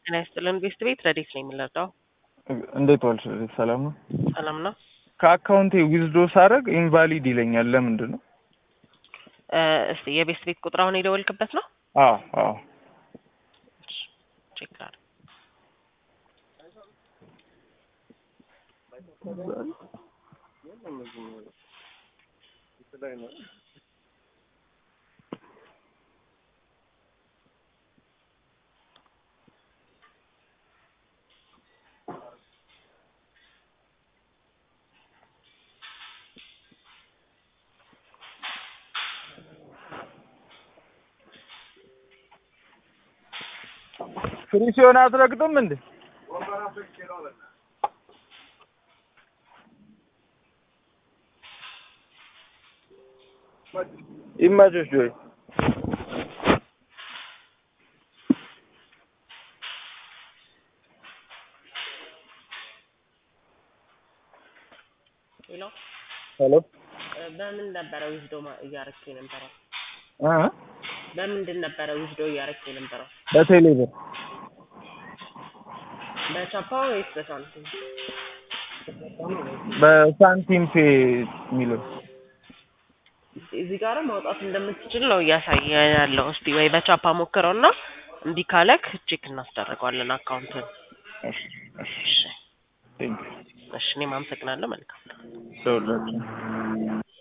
ጤና ይስጥልን ቤስት ቤት ረዴት ነው የምንረዳው? እንዴት ዋልሽ? ሰላም ነው። ሰላም ነው። ከአካውንቴ ዊዝዶ ሳደርግ ኢንቫሊድ ይለኛል። ለምንድን ነው? እስቲ የቤስት ቤት ቁጥር አሁን የደወልክበት ነው? አዎ አዎ። ቼክ ላድርግ። ፍሪ ሲሆን አትረግጥም እንዴ? ይመችሽ ጆይ። ሄሎ ሄሎ በምን ነበረ ዊዝዶ እያረክ የነበረው? እ በምንድን ነበረ ዊዝዶ እያረክ የነበረው? በቴሌ ብር በቻፓ ወይስ በሳንቲም? በሳንቲም ፔ የሚለው እዚህ ጋር ማውጣት እንደምትችል ነው እያሳየ ያለው። እስቲ ወይ በቻፓ ሞክረው እና እምቢ ካለክ ቼክ እናስደርገዋለን አካውንትን። እሺ እሺ እሺ ቴንክ እሺ፣ እኔም አመሰግናለሁ። መልካም ዩ